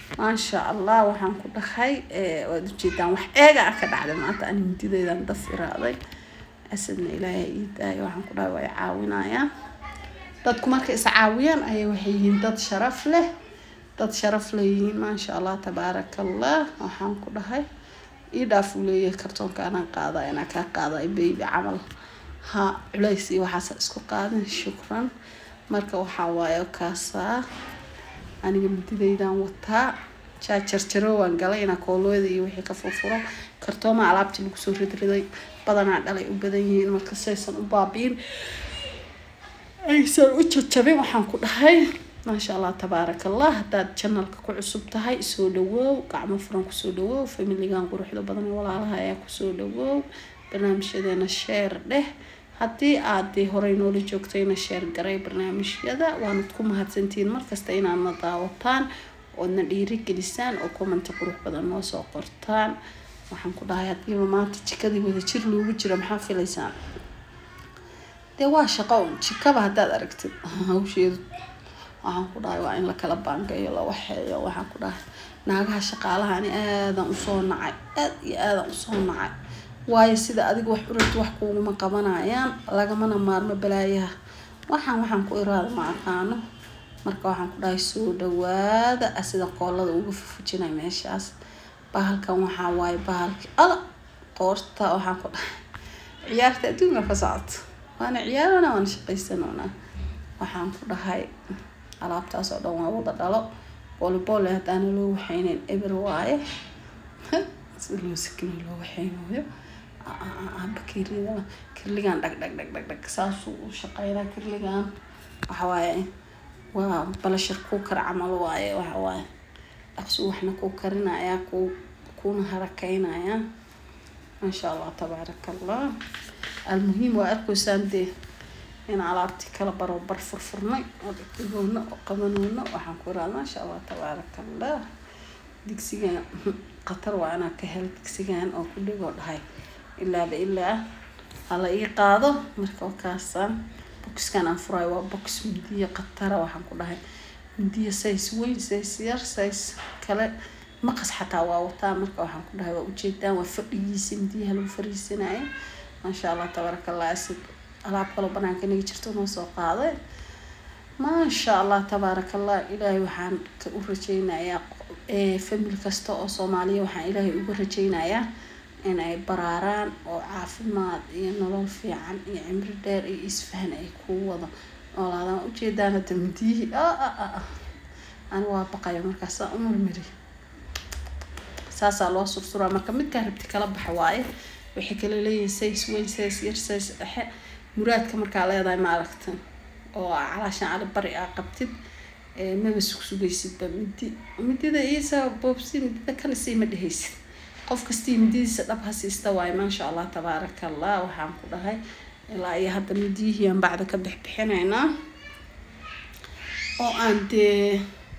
maasha allah waxaan ku dhahay waad ujeedaan wax eega ah ka dhacday maanta ani hindideydan daf iraaday asadna ilaahay ii daayo waxaan ku dhahay way caawinayaan dadku markay is caawiyaan ayay waxay yihiin dad sharaf leh dad sharaf leeyihiin maasha allah tabaaraka allah waxaan ku dhahay ii dhaaf uu leeyahay kartoonka anaan qaada inaa kaa qaada baby camal ha culays iyo waxaasa isku qaadin shukran marka waxaa waaye kaasaa aniga mididaydan wataa jaajarjaro waan galay inaa koolooyada iyo wixii ka furfuro kartooma alaabtii lagu soo ridriday badanaa dhalay u badan yihiin marka saysan u baabiin aysan u jajabin waxaan ku dhahay maasha allah tabaaraka allah haddaad janalka ku cusub tahay soo dhawoow gacmo furan kusoo dhawoow familigan quruxda badan ee walaalaha ayaa kusoo dhawoow barnaamijyadeena sheer dheh haddii aad dee horey noola joogtayna sheer garay barnaamijyada waanad ku mahadsantihiin markasta inaadna daawataan oodna dhiirigelisaan oo commenti qurux badan noo soo qortaan waxaan ku dhahay haddiiba maanta jikadii wada jir loogu jira maxaa filaysaan dee waa shaqo un jikaba haddaad aragtid hawsheedu waxaan ku dhahay waa in lakala baangayo la waxeeyo waxaan ku dhahay naagaha shaqaalaha ani aadan usoo nacay aad iyo aadan usoo nacay waayo sida adiga wax urabti wax kuuguma qabanayaan lagamana maarmo balaayaha waxaan waxaan ku iraada ma aqaano marka waxaan ku dhahay soo dhawaada sida qoolada uga fufujinay meeshaas bahalkan waxaa waaye bahalki ala qoorta waxaan ku dhahay ciyaarta adduunka ka socoto waana ciyaarana waana shaqaysanona waxaan ku dhahay alaabtaas oo dhan waa wada dhalo booliboole haddaana loo waxayneyn eber waaye sida loo sakino loo waxaynayo bakeeriyada kirligan dhag dhag dhag dhag dhag saasuu u shaqeynaa kirligan waxa waaye waa balashar kuukar camal waaye waxa waaye dhaqsuu waxna kuu karinaya ku kuna harakeynaya maasha allah tabaaraka allah almuhiim waa arkaysaan dee in alaabtii kala barobar furfurnay oo dhigdhigoona oo qabanoona waxaan ku iraada maasha allah tabaaraka allah digsigan khatar waa inaa ka hel digsigan oo ku dhigoo dhahay ilaaba ilaa hala ii qaado marka wakaasaan boxkan aan furayo waa box mindiya khatara waxaan ku dhahay mindiya says weyn says yar says kale maqas xataa waa wataa marka waxaan ku dhahay waa ujeedaan waa fadhigiisa mindiyaha lagu fariisanayo maasha allah tabaaraka allah asid alaab kaloo banaanka inaga jirto noo soo qaaday maasha allah tabaaraka allah ilaahay waxaan ka u rajeynayaa famil kasta oo soomaaliya waxaan ilaahay uga rajeynayaa inay baraaraan oo caafimaad iyo nolol fiican iyo cimri dheer iyo isfahan ay ku wada noolaadaan ujeedaan hadda midiyihii ani waa baqayo markaasa umurmiri saasaa loo sursuraa marka midkaa rabti kala baxa waaye waxay kala leeyihin says weyn says yar says dhexe muraadka markaa leedahay ma aragta oo calaashan cali bari aa qabtid maba sugsugaysidba midi midida iisa boobsi midida kale sii ma dhehaysid qof kastii mididiisa dhab ha siista waayo maasha allah tabaaraka allah waxaan ku dhahay ilaa iyo hadda midiyihii aan bacda ka bixbixinaynaa oo aan dee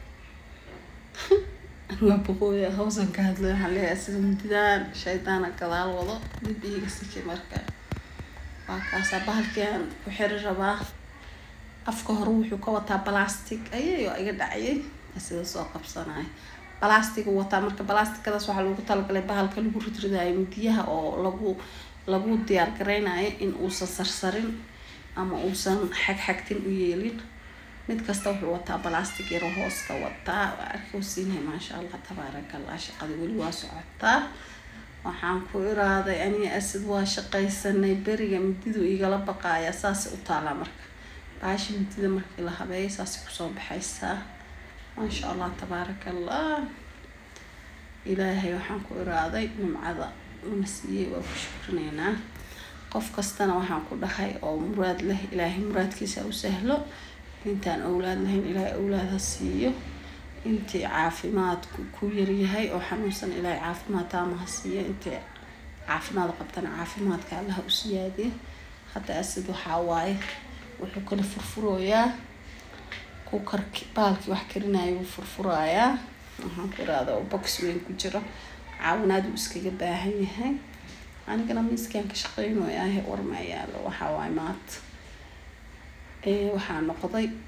waa boqooya hawsan ka hadlay waxaan leeyahay sida mididaan shaydaana gadaal wado dib iiga siki marka waa kaasaa bahalkiiaan ku xiri rabaa afka hore wuxuu ka wataa balastic ayayoo iga dhacayay sida soo qabsanaya balastigu wataa marka balasticadaas waxaa loogu talagalay bahalka lagu ridridayo midiyaha oo lagu lagu diyaar gareynayo in uusan sarsarin ama uusan xagxagtin u yeelin mid kasta wuxuu wataa balastic yaro hooska wataa waa arkosiinay maasha allah tabaaraka allah shaqada weli waa socotaa waxaan ku iraaday aniga asid waa shaqaysanay beriga mididu igala baqaaya saasay u taalaa marka baashi midida markii la habeeyo saasay kusoo baxaysaa maasha allah tabaaraka allah ilaahay waxaan ku iraaday nimcada una siiyey waa ku shukrineynaa qof kastana waxaan ku dhahay oo muraad leh ilaahay muraadkiisa u sahlo intaan owlaad lahayn ilaahay owlaad ha siiyo intii caafimaadku ku yaryahay oo xanuunsan ilaahay caafimaad taama ha siiyo intii caafimaad qabtana caafimaadka allaha u siyaadiyo hadda asid waxaa waaye wuxuu kala furfurooyaa ku karki baalkii wax karinayo wuu furfurayaa waxaan ku iraada oo box weyn ku jiro caawinaad uu iskaga baahan yahay anigana miiskaan ka shaqeynooyahay warma yaalo waxaa waaye maanta waxaa noqday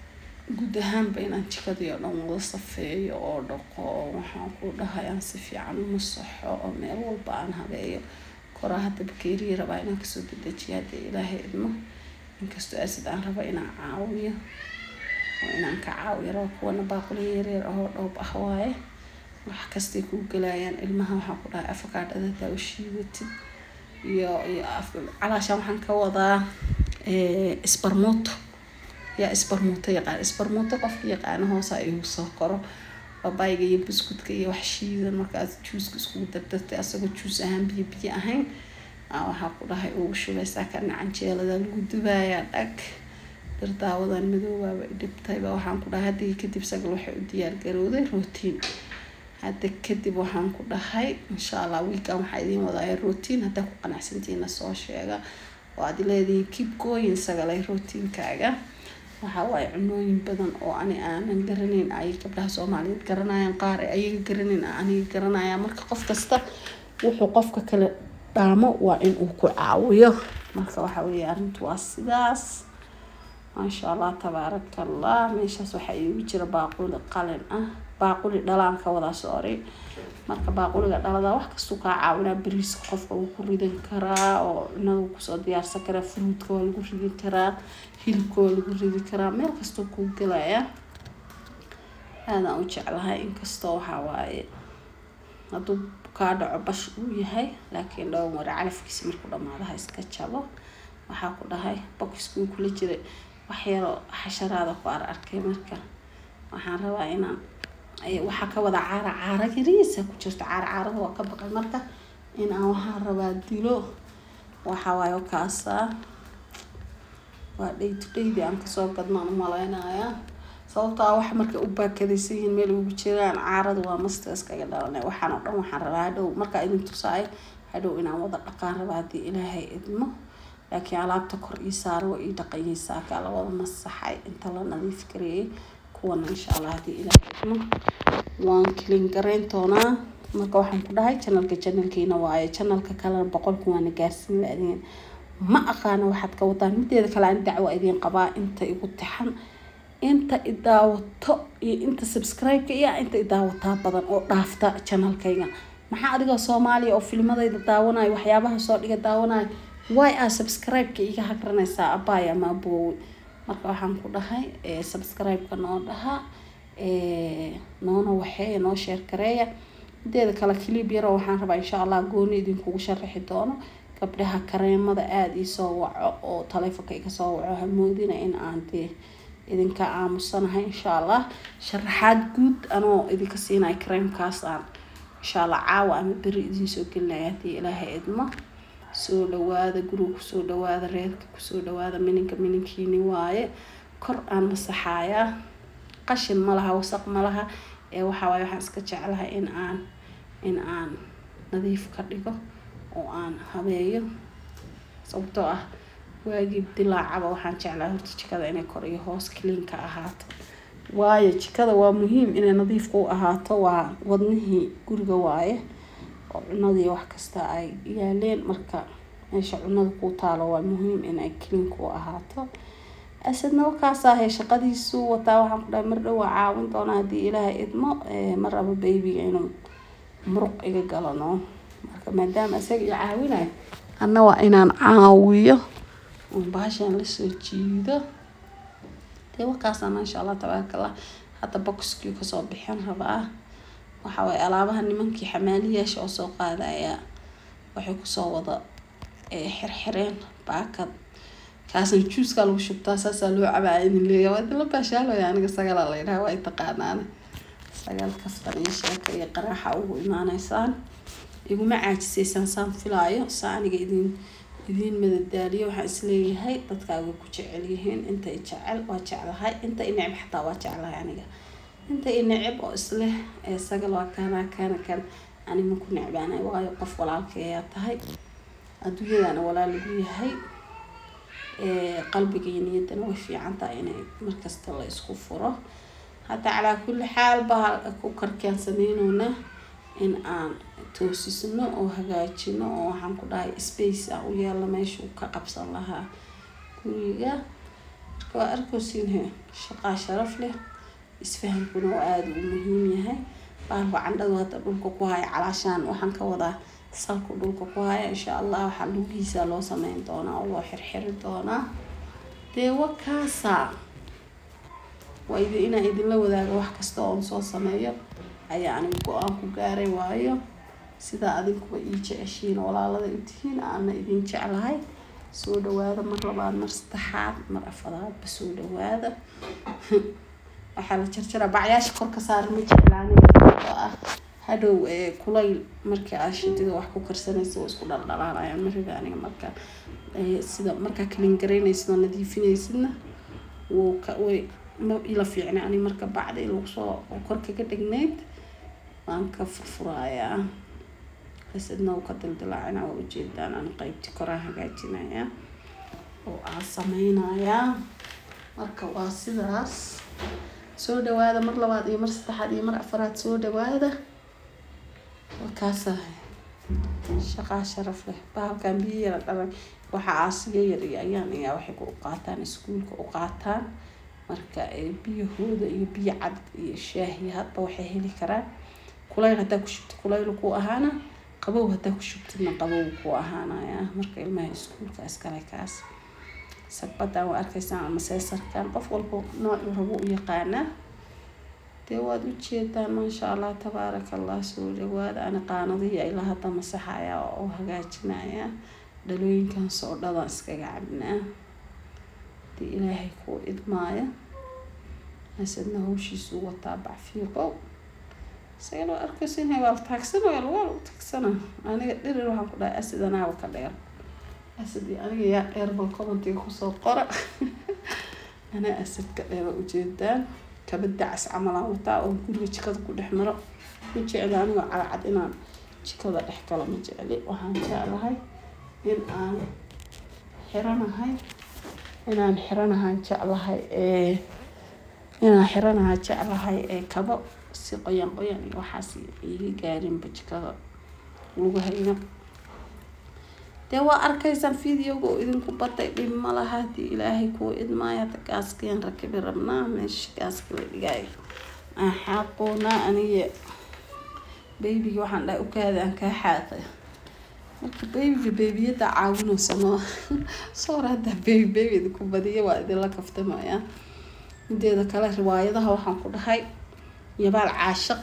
guud ahaanba inaan jikadii oo dhan wada safeeyo oo dhaqo oo waxaan ku dhahay aan si fiican u masaxo oo meel walba aan habeeyo koraa hadda bakeeriyi rabaa inaan kasoo dedejiyo haddii ilaahay idmo inkastoo asid aan rabo inaan caawiyo oo inaan ka caawiyo rabo kuwana baaquli yaryar ahoo dhoob ah waaye wax kastay kuu gelayaan ilmaha waxaan ku dhahay afakaadhada hadaa u shiidatid iyo iyo calaashaan waxaan ka wadaa isbarmuuto yaa isbarmuuto yaqaan isbarmuuto qofka yaqaano hoosa igu soo koro babayga iyo buskudka iyo wax shiidan markaas juuska iskugu dardartay asagoo juus ahaan biyo biyo ahayn waxaa ku dhahay ugu shubaysaa kana canjeelada lagu dubayaa dhag dardaawadan madoobaaba idhibtayba waxaan ku dhahay haddii kadib sagal waxay u diyaar garowday rootiin hadda kadib waxaan ku dhahay insha allah wiikan waxaa idiin wadaaya rootiin haddaa ku qanacsantihiina soo sheega oo aad leedihiin keep going sagalay rootiinkaaga waxa waaye cunooyin badan oo ani aanan garanayn ay gabdhaha soomaaliyeed garanayaan qaar ay ayaga garanayn aniga garanaya marka qof kasta wuxuu qofka kale dhaamo waa in uu ku caawiyo marka waxa weeye arrintu waa sidaas maasha allah tabaaraka allah meeshaas waxaa iigu jira baaquli qalin ah baaquli dhalaan ka wadaa sorry marka baaquliga dhalada wax kastuu kaa caawinaa bariiska qofka wuu ku ridan karaa oo cunada kusoo diyaarsan karaa fruudka waa lagu ridi karaa hilibka waa lagu ridi karaa meel kastoo kuu gelaya aadaan u jeclahay inkastoo waxaa waaye hadduu kaa dhaco bash uu yahay laakiin dhawan wara calafkiisa markuu dhamaado ha iska jabo waxaa ku dhahay bokiskuu kula jiray wax yaroo xasharaada ku ar arkay marka waxaan rabaa inaan waxaa ka wada caara caara yariisa ku jirto caara caarada waa ka baqay marka in aan waxaan rabaa dilo waxa waaye kaasaa waa day to daydi aan kasoo gadnaan umaleynayaa sababto ah wax markay u baakadaysan yihiin meel ugu jiraan caarada waa masta iskaga dhalanay waxaan oo dhan waxaan rabaa hadhow markaa idin tusaay hadhow inaan wada dhaqaan rabaa haddii ilaahay idmo laakiin alaabta kor ii saara waa ii dhaqanyeysaa kaa la wada masaxay inta la nadiif gareeyay kuwana insha allah haddii ilaahay idmo waan kilin garayn doonaa marka waxaan ku dhahay janalka janalkiina waaye janalka kalena boqolku waana gaarsiin laadiin ma aqaana waxaad ka wataan mideeda kale aan dacwo idiin qabaa inta igu taxan inta idaawato iyo inta subscribe-ka iyo inta idaawataa badan oo dhaafta janalkayga maxaa adigoo soomaaliya oo filmadayda daawanayo waxyaabaha soo dhiga daawanayo way aa subscribe-ka iga hagranaysaa abaay ama aboowe marka waxaan ku dhahay subscribe-ka noo dhaha noona waxeeya noo sheer gareeya mideeda kale clib yaroo waxaan rabaa insha allah gooni idinkugu sharaxi doono gabdhaha kareemada aada iisoo waco oo taleefonka iga soo waco hamoodina in aan dee idinka aamusanahay insha allah sharaxaad guud anoo idinka siinaya kareemkaas aan insha allah caawa ama beri idinsoo gelinaya haddii ilaahay idmo soo dhawaada guriga kusoo dhawaada reerka kusoo dhawaada mininka mininkiini waaye kor aan masaxayaa qashin ma laha wasaq ma laha ee waxaa waaye waxaan iska jeclahay in aan in aan nadiif ka dhigo oo aan habeeyo sababtoo ah waagii dilaacaba waxaan jeclahay horta jikada inay kor iyo hoos cleanka ahaato waayo jikada waa muhiim inay nadiifka u ahaato waa wadnihii guriga waaye oo cunadii wax kasta ay yaaleen marka meesha cunada ku taalo waa muhiim inay cleanka u ahaato asadna wakaasahay shaqadiisu wataa waxaan ku dhahay mar dhow waa caawin doonaa haddii ilaahay idmo mar raba baybiga inuu muruq iga galano marka maadaama isaga i caawinayo anna waa inaan caawiyo oon baashaan lasoo jiido dee wakaasaana insha allah tabaaraka allah hadda boxkii kasoo bixin rabaa waxa waaye alaabaha nimankii xamaaliyaasha oo soo qaadaya waxay kusoo wada xirxireen baakad kaasan juuskaa lagu shubtaa saasaa loo cabaa idin leeya waa idinla baashaalaya aniga sagala la yidhaha waa taqaanaane sagaal kaftan iyo sheeka iyo qaraaxa ugu imaaneysaan iguma caajisaysaan saan filaayo saa aniga idin idiin madadaaliyo waxaan isleeyahay dadkaaga ku jecel yihiin inta i jecel waa jeclahay inta i neceb xataa waa jeclahay aniga inta i neceb oo isleh ee sagal waa kaanaa kaana kan anima ku necbaanay waayo qof walaalkay ayaa tahay adduunyadana walaal lagu yahay qalbiga iyo niyaddana way fiican tahay inay markasta la isku furo hadda calaa kulli xaal baa ku karkaan sameynowna in aan toosisno oo hagaajino oo waxaan ku dhahay space ah u yeelno meeshuu ka qabsan lahaa guriga marka waa arkoosinhe shaqaa sharaf leh isfahamkuna oo aada u muhiim yahay baalku candhadu hadda dhulka ku haya calaashaan waxaan ka wadaa salku dhulka ku haya insha allah waxaa lugihiisa loo sameyn doonaa oo loo xirxiri doonaa dee wakaasa waa idi inaa idinla wadaago wax kasta oon soo sameeyo ayaa anigu go-aan ku gaaray waayo sidaa adinkuba ii jeceshiin walaalada u tihiin aana idin jeclahay soo dhawaada mar labaad mar saddexaad mar afaraadba soo dhawaada waxaa la jarjaraa bacyaasha kor ka saara ma jeclaani oo ah hadhow kulayl markii aad shidida wax ku karsanaysa waa isku dhaldhalaalayaan mariga aniga markaa sida markaa kalingaraynaysida nadiifinaysidna wuu ka way ma ila fiicna ani marka bacdi lagu soo kor kaga dhignayd waan ka furfurayaa asadna uu ka dildilaacina waa ujeedaan aan qeybtii koraan hagaajinayaa oo aan sameynayaa marka waa sidaas soo dhawaada mar labaad iyo mar saddexaad iyo mar afaraad soo dhawaada wakaasahay shaqaa sharaf leh bahalkan biyo yara dhalan waxa aasiga yar iyo ayaan ayaa waxay ku qaataan iskuulka u qaataan marka biyahooda iyo biyo cad iyo shaahi hadba waxay heli karaan kulayl haddaa ku shubtid kulayl ku ahaana qabow haddaa ku shubtidna qabow ku ahaanaya marka ilmaha iskuulka iskale kaas sagbadan waa arkaysaan ama seesarkan qof walba noocu rabo u yaqaanaa dee waad ujeedaan maasha allah tabaaraka allah soo dhawaada ani qaanadihi ilaa hadda masaxaya oo hagaajinaya dhalooyinkan soodhadan iskaga cabnaa dee ilaahay kuu idmaaya asadna hawshiisu wataa bacfiiqow isagana waa arkaysin waa la taagsanaya waa lagu taagsana aniga dhirir waxaan ku dhahay asad anaaba ka dheer asad iyo aniga yaa dheer bal commentiga kusoo qora anaa asadka dheera ujeedaan kaba dacas camalaan wataa oo guriga jikada ku dhex maro ma jecli anigoo cadcad inaan jikada dhex galo ma jecli waxaan jeclahay in aan xiranahay inaan xiranahay jeclahay ee inaan xiranahay jeclahay ee kabo si qoyan qoyan iyo waxaas iga gaarinba jikada lugahayga dee waa arkaysaan videoga oo idinku batay dhib ma laha hadii ilaahay kuu idmaaya hada gaaskeen rakibi rabnaa meesha gaaska la dhigaayo aan xaaqoonaa aniga baybiga waxaan dhahay ukaada aan kaa xaaqay marka baybiga beybiyada caawinaysa noo soor haddaa beybi beybi idinku badiya waa idinla kaftamaya mideeda kale riwaayadaha waxaan ku dhahay yabaal caashaq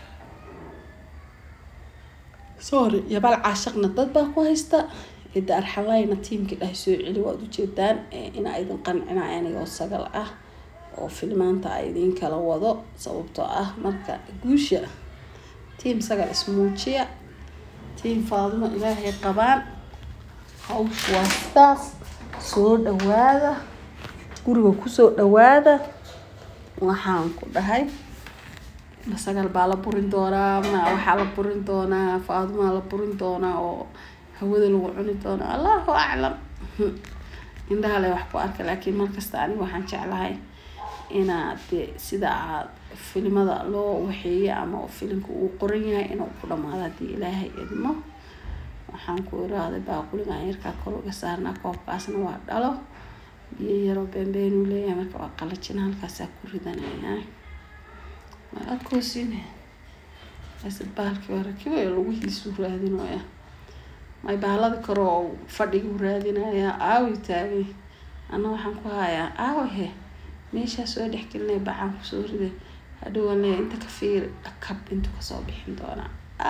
sorry yabaal caashaqna dad baa ku haysta ida arxalayna tiimkii dhahay soo celi waad ujeedaan inaa idin qancinaya anigoo sagal ah oo filmaanta a idin kala wado sababtoo ah marka guusha tiim sagal ismuujiya tiim faadimo ilaahay qabaan hawsha waa sidaas soo dhawaada guriga kusoo dhawaada waxaan ku dhahay masagal baa la burin doonaa ma waxaa la burin doonaa faadumaa la burin doonaa oo hawada lagu cuni doonaa allahu aclam indhaha le wax ku arka laakiin markasta aniga waxaan jeclahay inaad de sida aad filimada loo waxeeyay ama filimka uu qoran yahay inuu ku dhamaado haddii ilaahay idmo waxaan ku iraaday baaquligan yarkaa kor uga saarnaa koobkaasna waa dhalo biyo yaroo beenbeenuu leeyahay marka waa qalajina halkaasaa ku ridanayaa waa adkoosiine asad bahalkii waa rakibayo lugihiisuu raadinaya may bahalada kore oo fadhiguu raadinayaa aawi taagay ana waxaan ku hayaa aawahe meeshaa soo dhex gelinaya bacaan kusoo riday hadhowaan leeya inta ka fiiri dhakab intuu kasoo bixin doonaa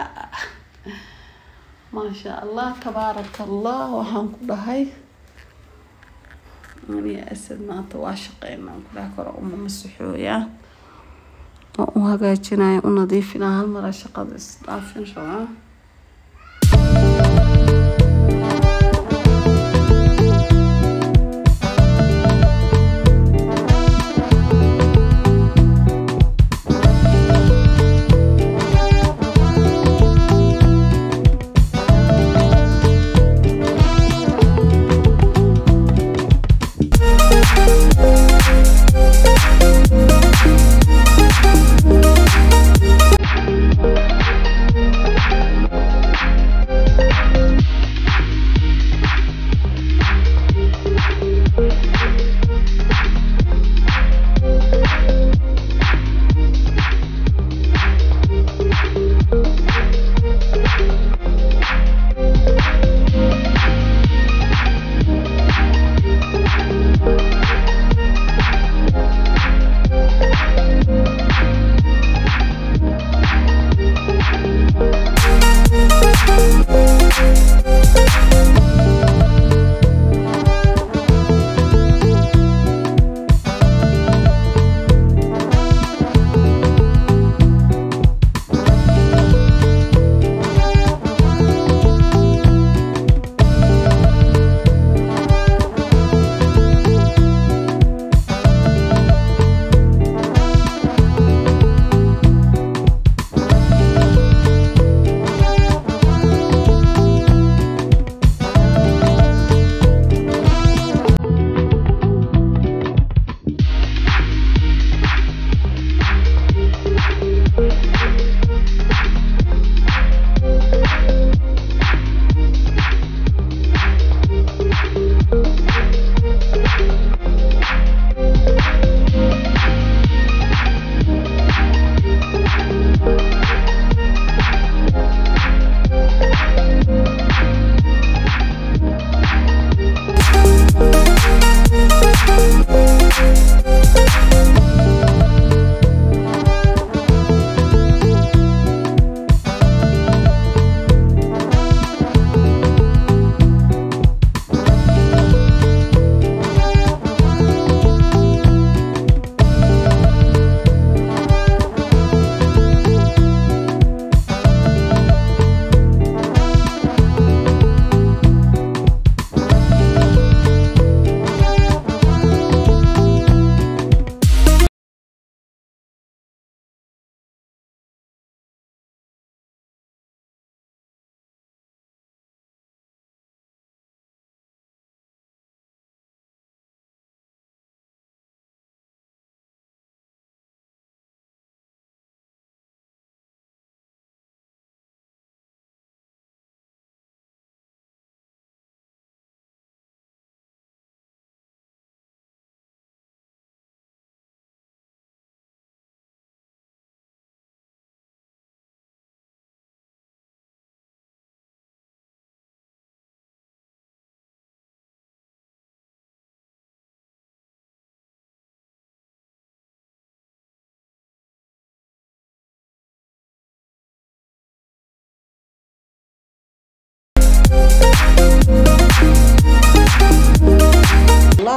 maasha allah tabaaraka allah waxaan ku dhahay aniga asad maanta waa shaqeynaan ku dhaha kore uma masaxooyaa oo u hagaajinaya u nadiifinaa hal mara shaqada isdhaafin rabaa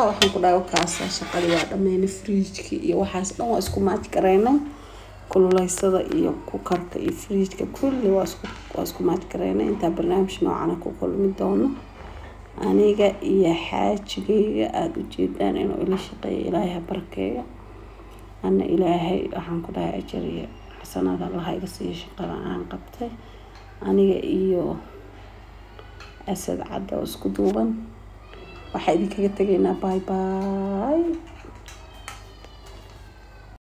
waxaan ku dhahay wakaasa shaqadii waa dhameynay fridjki iyo waxaas dhan waa isku maaj gareynay kululeysada iyo kukarka iyo fridjka kulli waa isku waa isku maaj gareynay intaa barnaamij noocana ku kulmi doono aniga iyo xaajigayga aada ujeedaan inuu ila shaqeeyo ilaahay ha barakeeyo ana ilaahay waxaan ku dhahay ajar iyo xasanaad allaha iga siiyo shaqada aan qabtay aniga iyo asad cadda oo isku duuban waxaa idinkaga tegaynaa bye bye